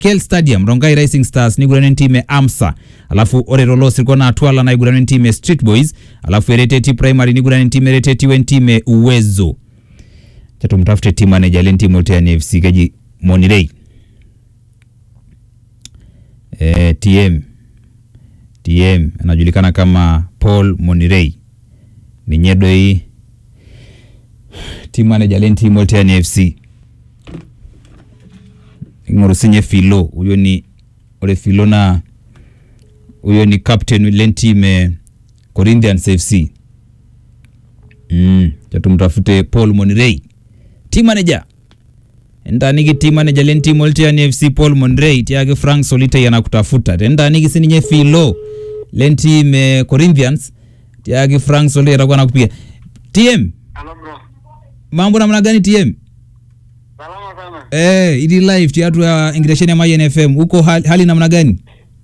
kel stadium rongai rising stars niguran entim e amsa alafu ore rolo sirkona atwala naiguran entim e street boys alafu ereteti primary niguran entim ereteti wentim e uwezo chatumtafute team manager lentim olteani fc keji monirei eh, tm tm anajulikana kama paul monirei ninye doi team manager lentim olteani fc ing'oru sinye filo huyo ni ore filo na huyo ni captain lentim e corinthians fc mm, chatumtafute paul monirei team manager endaniki team manager lentim oltiani fc paul monrey tiake frank solitei anakutafuta tendaniki sininye filo lentim e corinthians tiake frank solitei atakuwa nakupiga tm Hello bro. mambo namna gani tm Salama sana. eh, ili live tiatu ya ingiresheni ya Mayen FM huko hali, hali namna gani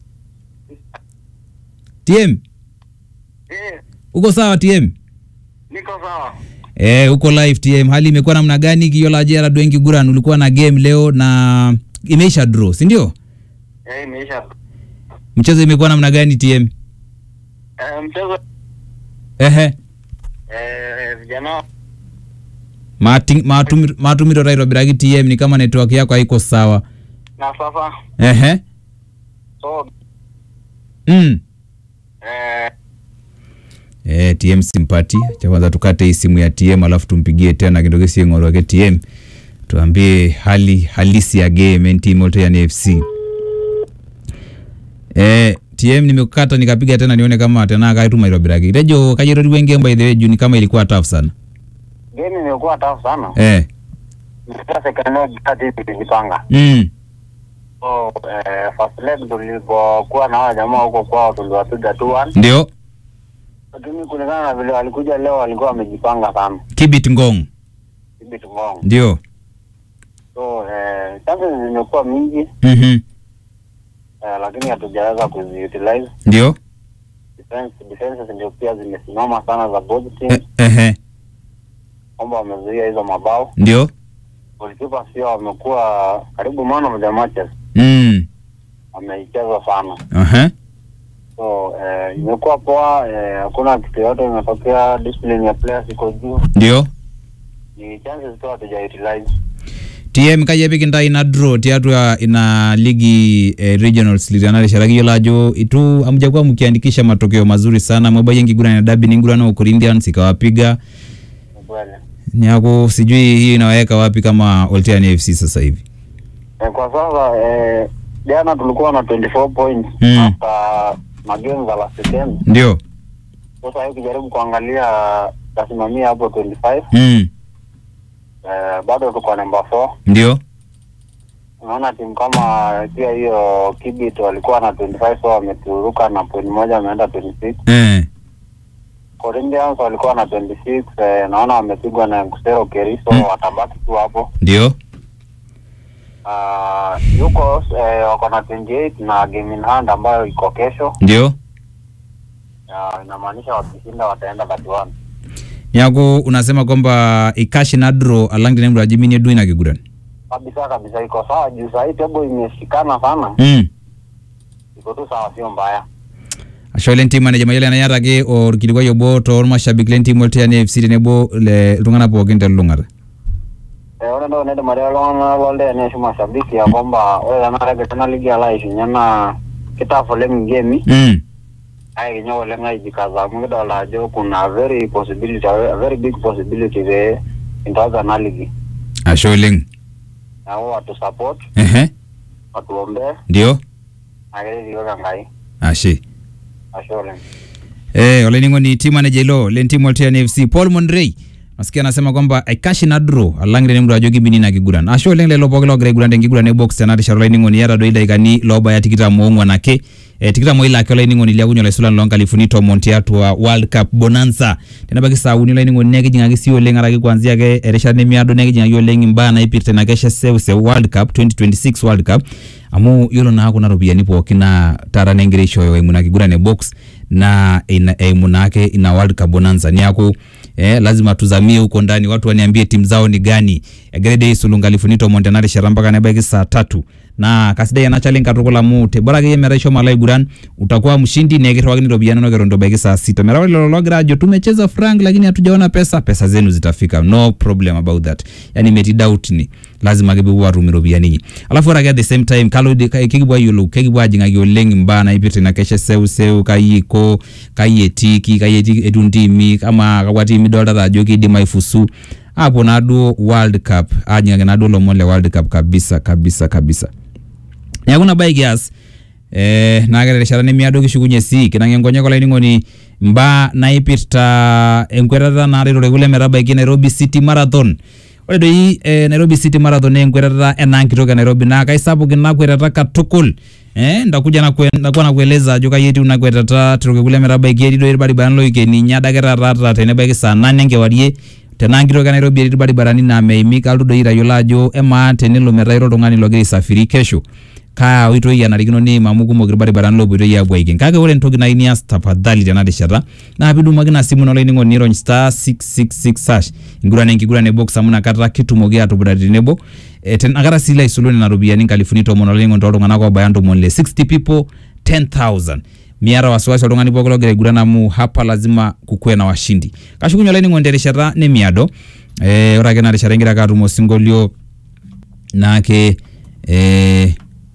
tm Eh, uko sawa tm niko sawa. eh, uko live tm hali imekuwa namna gani kiyola jera dwengi guran ulikuwa na game leo na imeisha draw si ndio Eh, imeisha. mchezo imekuwa namna gani tm Eh, mchezo ehe eh vijana Mati- matumi- matumiro taitobiraki tm ni kama network yako haiko sawa na sasa ehe so mm. eh Eh, tm simpati cha kwanza tukate hii simu ya tm alafu tumpigie tena kindoke sieng'oro wake tm tuambie hali halisi ya game ntim olteani fc eh, tm nimekata nikapiga tena nione kama tena kaituma itobiraki tejo kajerotiwe game by the way juu ni kama ilikuwa tough sana game imekuwa tough sana. eh. Nilikuwa second leg kati tulijipanga. mm. So eh first leg tulipokuwa na hawa jamaa huko kwao tuliwapiga 2-1. ndio Lakini kulingana na vile walikuja leo walikuwa wamejipanga sana. kibit ngong Hivi tumongo. ndio So eh chances zimekuwa mingi mm-hmm. eh, lakini hatujaweza kuziutilize. ndio Defense defenses ndio pia zimesimama sana za both teams. eh, ehe kwamba wamezuia hizo mabao. ndio Goalkeeper pia wamekuwa karibu man of the matches, mm. wameicheza sana. Aha. So eh, imekuwa poa, eh, hakuna kitu yote imetokea, discipline ya players iko juu, ndio ni chances tu hatuja utilize. tm kayepik intai ina draw tiatua ina ligi eh, regionals litanarishara kiyiolo ajo itu amujakuwa mkiandikisha matokeo mazuri sana mwabayie nkiguran ya dabi ningurana wa corinthians ikawapiga Ni kweli. niaku sijui hii inawaweka wapi kama olteani fc sasa hivi Eh, kwa sasa eh, jana tulikuwa na 24 points Mm. after magame za last weekend. ndio Sasa hivi ukijaribu kuangalia tasimamia hapo 25 mm. eh, bado tuko namba 4 ndio unaona timu kama pia hiyo Kibit walikuwa na 25 so wameturuka na point moja wameenda 26. eh. Corinthians walikuwa na 26 eh, naona wamepigwa na Kusero Keriso Mm. watabaki tu hapo. ndio Uh, yuko eh, wako na 28 na game in hand ambayo iko kesho. ndio Uh, inamaanisha wakishinda wataenda 31. niaku unasema kwamba ikashi na draw alang tenembro ajiminie du ina kiguran Kabisa kabisa iko sawa juu sahii table imeshikana sana. mm. Iko tu sawa sio mbaya. asho lentim manager mayiolo enayataki orkilikuai obo toormashabik lentim olteani fc tenebo le iltung'anak pookin telulung'ata Eh, ore entoki naidim atejo iltung'anak loldeani ashu mashabiki ya kwamba ore tenakata egira ena ligi alo aishunye naa kitaf oleng ingemi mm. kake kinyok oleng aijikaza amu kidolta ajo kuna very possibility a very big possibility pee intaza ena ligi ashe oleng neeku watu support ehe watuombee ndio naa keret iyiok enkai ashe ashe oleng Eh, olainining'oni team manager ilo lentim olteani fc paul monrey nasikia anasema kwamba aikashi na draw alang tenemdo ajo kibini na kiguran ashe oleng lelo pooki logira aiguran tenkiguran e box tenarishata olainining'oni iyata doi ildaikani loobaya tikitam oong'uan ake eh, tikitam oile ake olainining'oni liakunye olaisulan loonkalifuni tomon tiatua world cup bonanza tenebaiki saa uni olainining'oni nekijing'aki sii oleng araki kuanzia ake erishata nemiado nekijing'aki oleng imbaa naipirta ina kesha seuse world cup 2026 world cup amu yiolo naa kuna ropiyiani pookin naa taata negira aishooyo eimu ina kiguran e box na ina, eimu naake ina world cup bonanza niaku eh, lazima tuzamie huko ndani watu waniambie timu zao ni gani egira dei sulu nkalifuni tomon tena rishata mpaka nebaiki saa tatu na kasidai ena challenge katukul amu te bora akeyie metaa ishomo alo aiguran utakuwa mshindi na ekirriwakini iropiyiani inonok eton itu ebaiki saa sita metaa ore lelo logira ajo tumecheza frank lakini hatujaona pesa pesa zenu zitafika no problem about that yani metii doubt ni lazima ake pepuo atum iropiyiani inyi alafu ore ake at the same time kalo kekipuo ayiolou kekipuo ajing'aki oleng imbaa naipirta ina kesha seuseu kai iko kai etiki kai eti etiu ntimi ama kakwa tiimi idoltata ajo kidim aifusu apuo naaduo world cup ajing'aki naaduo lomon le world cup kabisa kabisa kabisa neeku ina bae kias eh, naa keta erishata nemiado kishukunye sii kinang'ie nkonyek olainining'oni mbaa naipirta enkwetata naaret orkekun metabaiki Nairobi City Marathon ore doi eh, Nairobi City Marathon naa enkwetata enaa nkitok e Nairobi naa kaisapuk ina kwetata katukul eh, ndakuja nakwe, ndakuwa nakueleza ajo kai etiu ina kwetata torkekun metabaiki etii doi irbaribarani loikeni inya adake taata ata tenebaiki saa nane enkewarie tenaa nkitok e Nairobi etii irbaribarani naa meimi kalotu doi aitayiolo ajo emaa tenelo metaa ira oltung'ani logira aisafiri kesho kaa oitoi enarikino niim amu kumok irbaribarani lopoitoi apuo aiken kake ore entoki nayieu nias tafadhali tena rishata naa pidumoki ina simu ino olainining'oni nirony star 666 hash enkiguran enkiguran e box amu inakata kitumoki atupudata tenebo e, tenakata sii ilo aisulu nena ropiyiani nkalifuni tomon olainining'oni toltung'anak obaya ntomoni le 60 people 10000 miata wasiwasi oltung'ani pooki logira aiguran amu hapa lazima kukuwe na washindi kashukunye olainining'oni terishata nemiado eh, ore ake ena rishata ingira ake atum osinkolio naake eh,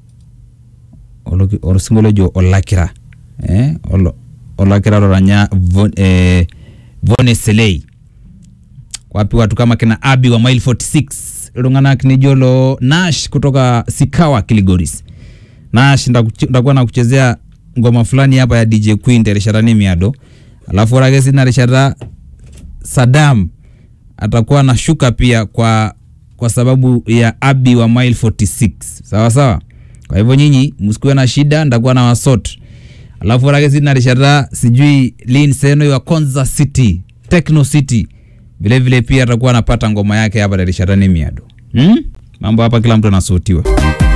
oloki- osinkolio ojo olakira eh, olo- olakira loranya Von- eh, Vone Selei wapi watu kama kina Abi wa mile 46 iltung'anak nijo lo Nash kutoka Sikawa Kilgoris Nash ndakuch- ndakuwa nakuchezea ngoma fulani hapa ya DJ Queen terishata nemiado alafu ore ake sina rishata Saddam atakuwa anashuka pia kwa kwa sababu ya Abi wa mile 46 sawa sawa kwa hivyo nyinyi msikuwe na shida ndakuwa na wasot alafu ore ake sina rishata sijui Lin Seno wa Konza City Techno City vile vile pia atakuwa anapata ngoma yake hapa terishata nemiado hmm? mambo hapa kila mtu anasotiwa